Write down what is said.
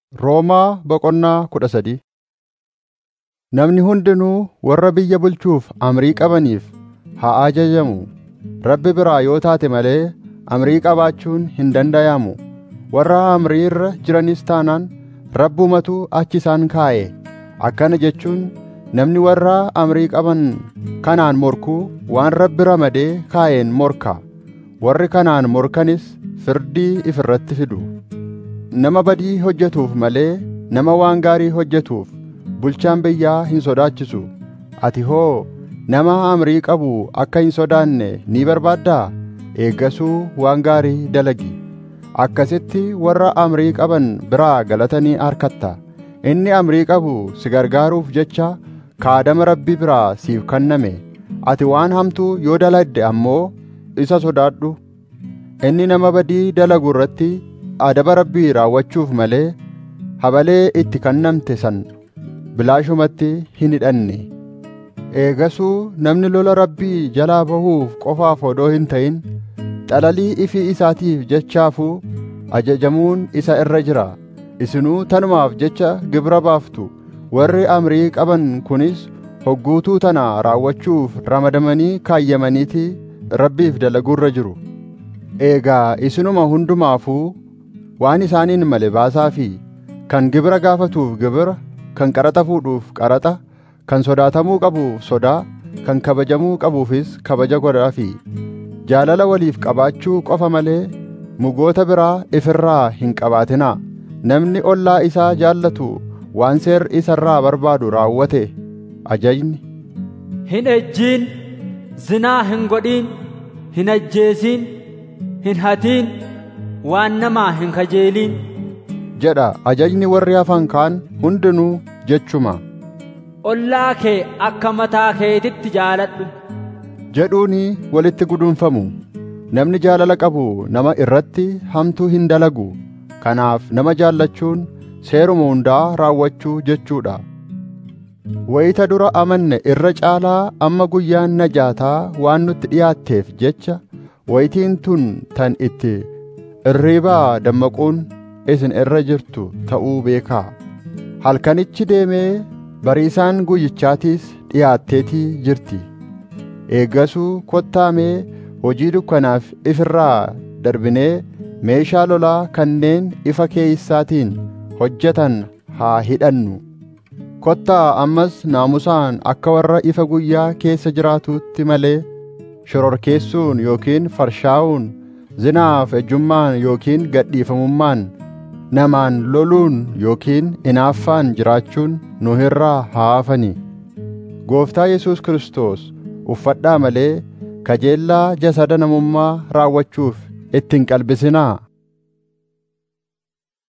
Roomaa boqonnaa kudha sadii Namni hundinuu warra biyya bulchuuf amrii qabaniif haa ajajamu. Rabbi biraa yoo taate malee amrii qabaachuun hin danda'amu. Warra amrii irra jiranis taanaan Rabbumatu achi isaan kaa'e. Akkana jechuun namni warra amrii qaban kanaan morkuu waan Rabbi ramadee kaa'een morka. Warri kanaan morkanis firdii if irratti fidu. Nama badii hojjetuuf malee nama waan gaarii hojjetuuf bulchaan biyyaa hin sodaachisu. Ati hoo nama amrii qabu akka hin sodaanne ni barbaaddaa? Eeggasuu waan gaarii dalagi. Akkasitti warra amrii qaban biraa galata ni argatta. Inni amrii qabu si gargaaruuf jecha kaadama Rabbi biraa siif kenname. Ati waan hamtuu yoo dalagde ammoo isa sodaadhu. Inni nama badii dalagu irratti adaba Rabbii raawwachuuf malee habalee itti kennamte san bilaashumatti hin hidhanne. Eegasuu namni lola Rabbii jalaa bahuuf qofaaf odoo hin ta'in xalalii ifii isaatiif jechaafuu ajajamuun isa irra jira. Isinuu tanumaaf jecha gibira baaftu. Warri amrii qaban kunis hogguutuu tana raawwachuuf ramadamanii kaayyamaniiti Rabbiif dalaguurra jiru. Eegaa isinuma hundumaafuu waan isaaniin male baasaafi kan gibira gaafatuuf gibira, kan qaraxa fuudhuuf qaraxa, kan sodaatamuu qabuuf sodaa, kan kabajamuu qabuufis kabaja godhaafi. Jaalala waliif qabaachuu qofa malee mugoota biraa ifirraa hin qabaatinaa. Namni ollaa isaa jaallatu waan seerri isarraa barbaadu raawwate ajajni. Hin ejjiin, zinaa hin godhin, hin ajjeesin, hin hatiin, waan namaa hin kajeelin. jedha ajajni warri hafan kaan hundinuu jechuma. Ollaa kee akka mataa keetitti jaaladhu. jedhuuni walitti gudunfamu. Namni jaalala qabu nama irratti hamtuu hin dalagu. Kanaaf nama jaallachuun seeruma hundaa raawwachuu jechuudha. Wayita dura amanne irra caalaa amma guyyaan najaataa waan nutti dhiyaatteef jecha wayitiin tun tan itti irriibaa dammaquun isin irra jirtu ta'uu beekaa. Halkanichi deemee bariisaan guyyichaatiis dhiyaatteetii jirti. Eeggasuu kottaamee hojii dukkanaaf ifirraa darbinee meeshaa lolaa kanneen ifa keeysaatiin hojjetan haa hidhannu. Kottaa ammas naamusaan akka warra ifa guyyaa keessa jiraatuutti malee shororkeessuun yookiin farshaa'uun zinaaf ejjummaan yookiin gadhiifamummaan namaan loluun yookiin inaaffaan jiraachuun nu irraa haa hafani. Gooftaa Yesuus Kiristoos uffadhaa malee kajeellaa jasada namummaa raawwachuuf itti hin qalbisinaa.